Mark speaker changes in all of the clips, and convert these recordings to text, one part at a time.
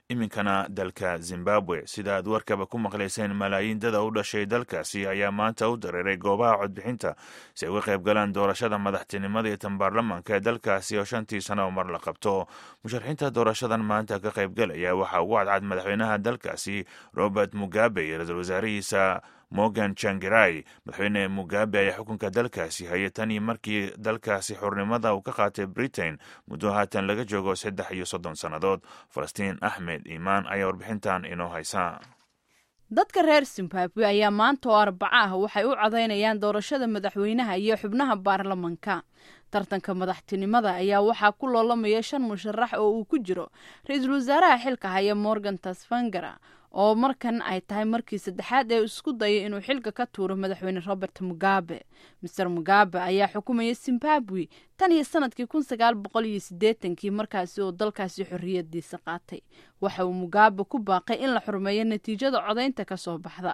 Speaker 1: iminkana dalka zimbabwe sida aad warkaba ku maqlayseen malaayiin dada u dhashay dalkaasi ayaa maanta u dareeray goobaha codbixinta si ay uga qayb galaan doorashada madaxtinimada iyo tan baarlamaanka ee dalkaasi oo shantii sano oo mar la qabto musharaxiinta doorashadan maanta ka qaybgalaya waxaa ugu cadcad madaxweynaha dalkaasi robert mugabe iyo ra-iisul wasaarihiisa morgan jangirai madaxweyne mugabe ayaa xukunka dalkaasi hayay tan iyo markii dalkaasi xurnimada uu ka qaatay britain muddo haatan laga joogo saddex iyo soddon sannadood falastiin axmed iimaan ayaa warbixintan inoo haysa
Speaker 2: dadka reer zimbabwe ayaa maanta oo arbaco ah waxay u codaynayaan doorashada madaxweynaha iyo xubnaha baarlamanka tartanka madaxtinimada ayaa waxaa ku loolamaya shan musharax oo uu ku jiro ra-iisul wasaaraha xilka haya morgan tasfangara oo markan ay tahay markii saddexaad ee isku dayay inuu xilka ka tuuro madaxweyne robert mugabe master mugabe ayaa xukumaya zimbabwe tan iyo sanadkii kun sagaal boqol iyo siddeetankii markaasi oo dalkaasi xorriyadiisa qaatay waxa uu mugabe ku baaqay in la xurmeeyo natiijada codaynta ka soo baxda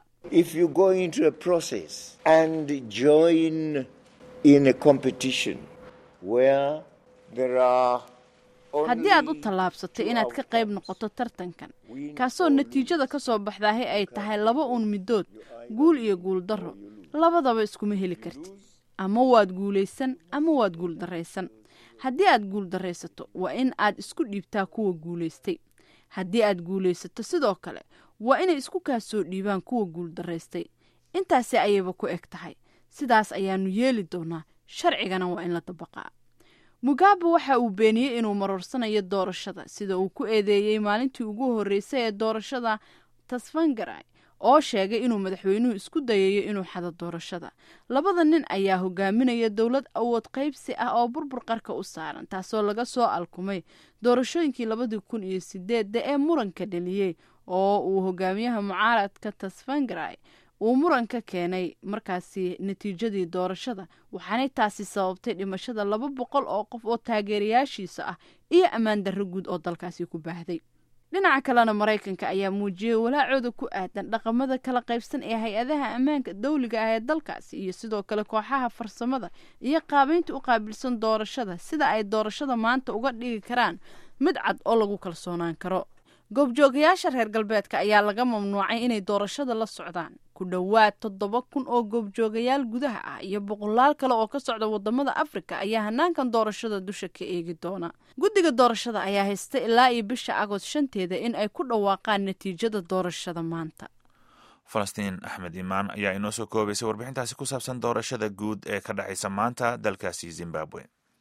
Speaker 2: haddii aad u tallaabsatay inaad ka qayb noqoto tartankan kaasoo natiijada ka soo baxdaahi ay tahay laba uun midood guul iyo guul darro labadaba iskuma heli kartid ama waad guulaysan ama waad guul darraysan haddii aad guul darraysato waa in aad isku dhiibtaa kuwa guulaystay haddii aad guulaysato sidoo kale waa inay isku kaa soo dhiibaan kuwa guul darraystay intaasi ayayba ku eg tahay sidaas ayaanu yeeli doonaa sharcigana waa in la dabaqaa mugabe waxa uu beeniyey inuu maruursanayo doorashada sida uu ku eedeeyey maalintii ugu horreysay ee doorashada tasfangarai oo sheegay inuu madaxweynuhu isku dayayo inuu xado doorashada labada nin ayaa hogaaminaya dowlad awood qaybsi ah oo burbur qarka u saaran taasoo laga soo alkumay doorashooyinkii labadii kun iyo sideedda ee muranka dheliyey oo uu hogaamiyaha mucaaradka tasfangarai uu muran ka keenay markaasi natiijadii doorashada waxaanay taasi sababtay dhimashada laba boqol oo qof oo taageerayaashiisa ah iyo ammaan darro guud oo dalkaasi ku baahday dhinaca kalena maraykanka ayaa muujiyey walaacooda ku aadan dhaqamada kala qaybsan ee hay-adaha ammaanka dawliga ah ee dalkaasi iyo sidoo kale kooxaha farsamada iyo qaabeynta u qaabilsan doorashada sida ay doorashada maanta uga dhigi karaan mid cad oo lagu kalsoonaan karo goobjoogayaasha reer galbeedka ayaa laga mamnuucay inay doorashada la socdaan ku dhowaad toddoba kun oo goobjoogayaal gudaha ah iyo boqolaal kale oo ka socda wadamada afrika ayaa hanaankan doorashada dusha ka eegi doona guddiga doorashada ayaa haysta ilaa iyo bisha agost shanteeda in ay ku dhawaaqaan natiijada doorashada maanta
Speaker 1: falastiin axmed imaan ayaa inoo soo koobaysay warbixintaasi ku saabsan doorashada guud ee ka dhexaysa maanta dalkaasi zimbabwe